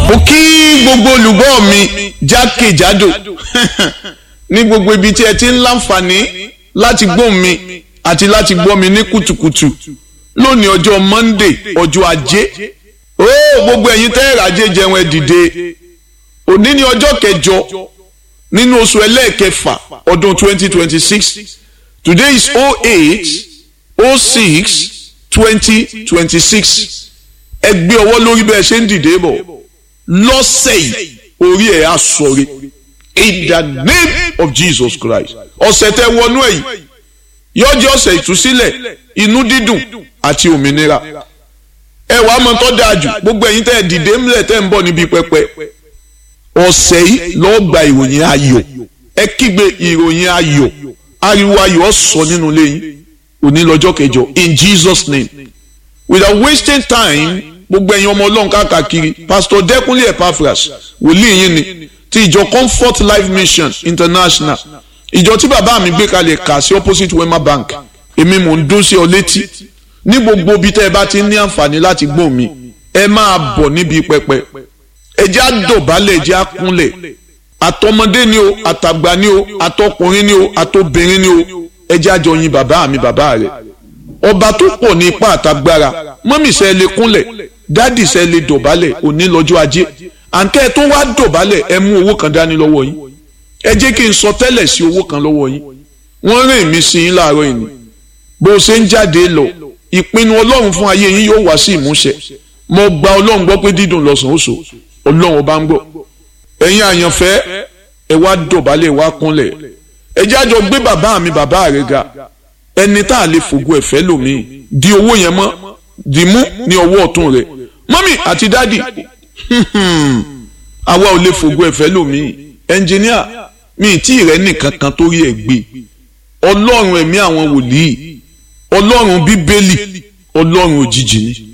mo kí gbogbo olùgbọ́ mi jákèjádò ní gbogbo ibi tí ẹ ti ń láǹfààní láti gbọ́ mi àti láti gbọ́ mi ní kùtùkùtù lónìí ọjọ́ Monday ọjọ́ ajé ó gbogbo ẹ̀yin tẹ́ ẹ̀rọ ajé jẹun ẹ dìde òní ní ọjọ́ kẹjọ nínú oṣù ẹlẹ́ẹ̀kẹfà ọdún 2026 today is 08 06 2026 ẹ gbé ọwọ́ lórí bẹ́ẹ̀ ṣe ń dìde bọ̀ lọ́sẹ̀ yìí orí ẹ̀ á sọ̀rọ̀ in the name of Jesus Christ ọ̀sẹ̀ tẹ wọnú ẹ̀ yìí yóò jẹ́ ọ̀sẹ̀ ìtúsílẹ̀ inú dídùn àti òmìnira ẹ wàá mọ tó dáa jù gbogbo ẹ̀yin tẹ́ ẹ dìde ńlẹ̀ tẹ́ ń bọ̀ níbi pẹpẹ ọ̀sẹ̀ yìí lọ́ọ́ gba ìròyìn ayọ̀ ẹ kígbe ìròyìn ayọ̀ ariwo ayọ̀ sọ nínú ilé yín òní lọ́jọ́ kẹjọ in Jesus name without wasting time gbogbo ẹ̀yin ọmọ ọlọ́run káàkiri pastor dẹ́kunlé epaphras wòlíì yín ni ti ìjọ comfort life mission international ìjọ tí bàbá mi gbé kalẹ̀ kà sí opposite wema bank èmi mò ń dún sí ọ létí ní gbogbo ibi tẹ́ ẹ bá ti ní àǹfààní láti gbọ́ mi ẹ máa bọ̀ níbi pẹpẹ ẹ jẹ́ àdọ̀bálẹ̀ ẹ jẹ́ àkúnlẹ̀ àtọmọdé ni o àtàgbà ni o àtọkùnrin ni o àtobìnrin ni o ẹ jẹ́ àjọ yin bàbá mi bàbá rẹ̀ ọba tó pọ̀ ní ipá àtagbára mọ́mì sẹ́ lè kúnlẹ̀ dádì sẹ́ lè dọ̀bálẹ̀ òní lọ́jọ́ ajé àǹkẹ́ tó wá dọ̀bálẹ̀ ẹ mú owó kan dání lọ́wọ́ yín ẹ jẹ́ kí n sọ tẹ́lẹ̀ sí owó kan lọ́wọ́ yín wọ́n rìn mí sí yín láàárọ̀ yìí bó o ṣe ń jáde lọ ìpinnu ọlọ́run fún ayé yín yóò wá sí ìmúṣẹ mo gba ọlọ́run gbọ́ pé dídùn lọ́sàn-án oṣù ọlọ́run ọba ń gbọ́ ẹ̀yin àyànfẹ́ ẹ wá dọ̀bálẹ̀ wá kúnlẹ̀ ẹ jẹ́ àjọ gbé bàbá mi bàbá rẹ̀ ga ẹni tá a lè fògo ẹ̀fẹ́ lòmíì di owó yẹn mọ́ di mú ní ọwọ́ ọ̀tún rẹ̀ mọ́mì àti dádì àwa ò lè fògo ẹ̀fẹ́ lòmíì ẹnjìníà mi tí rẹ̀ nìkan kan tó rí ẹ̀ gbé ọlọ́run ẹ̀mí àwọn wòlíì ọlọ́run bíbélì ọlọ́run òjijì ni